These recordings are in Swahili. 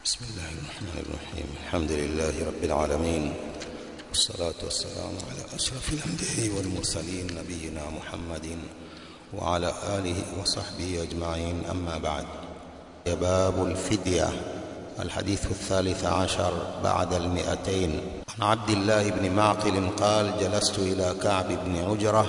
بسم الله الرحمن الرحيم الحمد لله رب العالمين والصلاة والسلام على أشرف الأنبياء والمرسلين نبينا محمد وعلى آله وصحبه أجمعين أما بعد باب الفدية الحديث الثالث عشر بعد المئتين عن عبد الله بن معقل قال جلست إلى كعب بن عجرة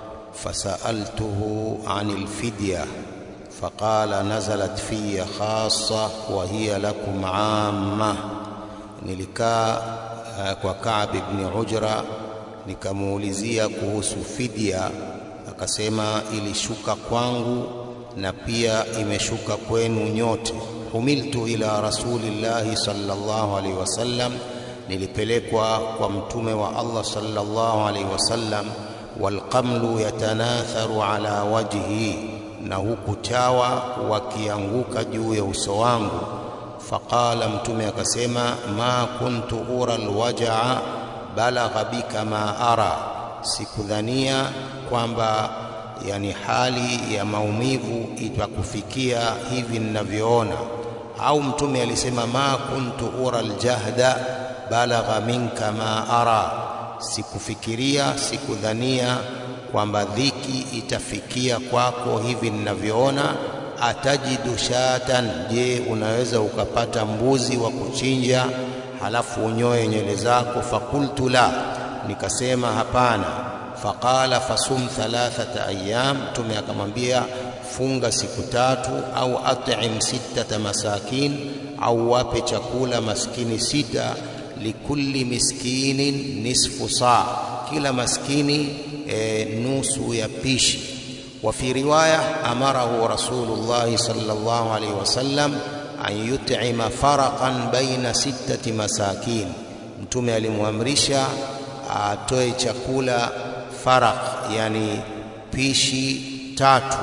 فسألته عن الفدية فقال نزلت في خاصة وهي لكم عامة nilikaa uh, kwa Ka'b ibn Ujra nikamuulizia kuhusu fidia akasema ilishuka kwangu na pia imeshuka kwenu nyote humiltu ila rasulillahi sallallahu alaihi wasallam nilipelekwa kwa mtume wa Allah sallallahu alaihi wasallam walqamlu yatanatharu ala wajhi na huku chawa wakianguka juu ya uso wangu faqala mtume akasema ma kuntu ura alwajaa balagha bika ma ara sikudhania kwamba yani hali ya maumivu itakufikia hivi ninavyoona au mtume alisema ma kuntu ura aljahda balagha minka ma ara sikufikiria sikudhania kwamba dhiki itafikia kwako hivi ninavyoona atajidu shatan je unaweza ukapata mbuzi wa kuchinja halafu unyoe nywele zako fakultu la nikasema hapana faqala fasum thalathata ayyam mtume akamwambia funga siku tatu au at'im sittata masakin au wape chakula maskini sita likulli miskinin nisfu saa kila maskini e, nusu ya pishi وفي رواية أمره رسول الله صلى الله عليه وسلم أن يطعم فرقا بين ستة مساكين mtume alimwamrisha atoe chakula faraq yani pishi tatu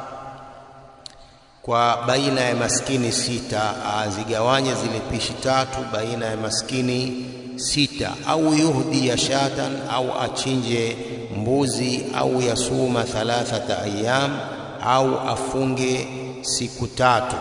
kwa baina ya maskini sita azigawanye zile pishi tatu baina ya maskini sita au yuhdi ya shatan au achinje mbuzi au yasuma thalathata ayyam au afunge siku tatu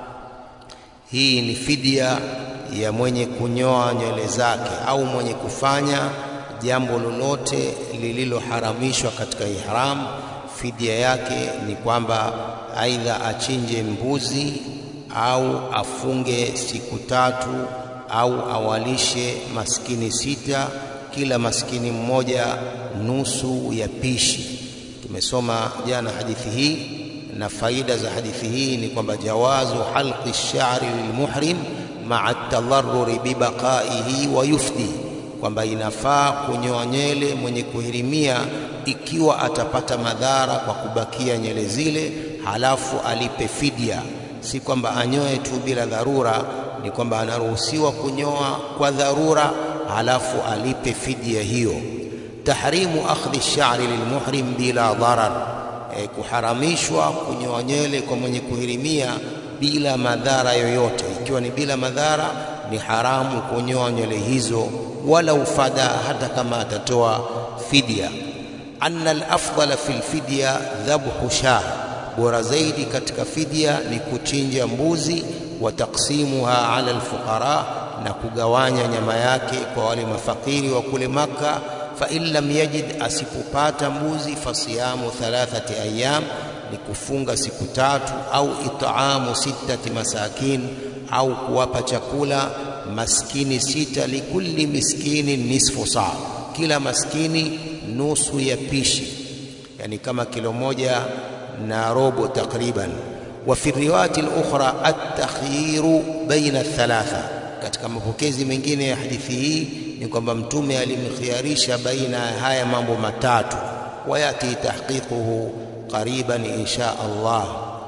hii ni fidia ya mwenye kunyoa nywele zake au mwenye kufanya jambo lolote lililoharamishwa katika ihram fidia yake ni kwamba aidha achinje mbuzi au afunge siku tatu au awalishe maskini sita kila maskini mmoja nusu ya pishi tumesoma jana hadithi hii na faida za hadithi hii ni kwamba jawazu halqi ash-sha'ri lilmuhrim ma'a at-tadarruri bibaqaihi wa yufdi kwamba inafaa kunyoa nywele mwenye kuhirimia ikiwa atapata madhara kwa kubakia nywele zile halafu alipe fidia si kwamba anyoe tu bila dharura ni kwamba anaruhusiwa kunyoa kwa dharura halafu alipe fidia hiyo tahrimu akhdhi ash-sha'ri lilmuhrim bila dharar e, kuharamishwa kunyoa nywele kwa mwenye kuhirimia bila madhara yoyote ikiwa ni bila madhara ni haramu kunyoa nywele hizo wala ufada hata kama atatoa fidia anna al-afdala fil fidya dhabhu shah bora zaidi katika fidia ni kuchinja mbuzi wa taksimuha ala alfuqara na kugawanya nyama yake kwa wale mafakiri wa kule maka fa in lam yajid asipopata mbuzi fasiyamu thalathati ayyam ni kufunga siku tatu au itaamu sittati masakin au kuwapa chakula maskini sita likulli miskini nisfu saa kila maskini nusu ya pishi yani kama kilo moja na robo takriban وفي الروايه الاخرى التخيير بين الثلاثه katika mapokezi mengine ya hadithi hii ni kwamba mtume alimkhiarisha baina ya haya mambo matatu wayati tahqiquhu qariban insha Allah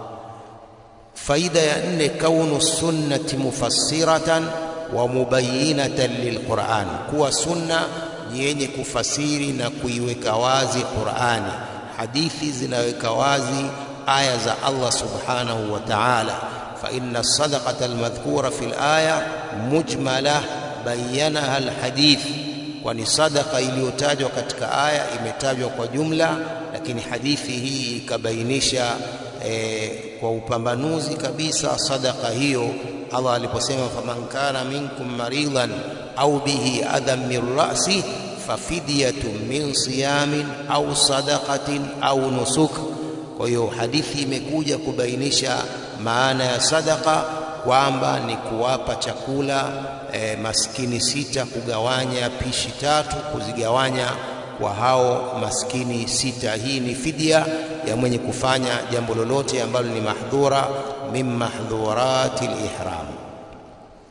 faida ya nne kaunu sunnati mufassiratan wa mubayyinatan lilquran kuwa sunna ni yenye kufasiri na kuiweka wazi Qur'ani hadithi zinaweka wazi aya za Allah subhanahu wa ta'ala fa inna sadaqata almadhkura fil aya mujmala bayyanaha alhadith kwani sadaqa iliyotajwa katika aya imetajwa kwa jumla lakini hadithi hii ikabainisha e, kwa upambanuzi kabisa sadaka hiyo Allah aliposema faman kana minkum maridan au bihi adhan min ra'si fafidyatun min siyamin au sadaqatin au nusuk. Kwa hiyo hadithi imekuja kubainisha maana ya sadaka kwamba ni kuwapa chakula e, maskini sita, kugawanya pishi tatu, kuzigawanya kwa hao maskini sita. Hii ni fidia ya mwenye kufanya jambo lolote ambalo ni mahdhura min mahdhurati al-ihram.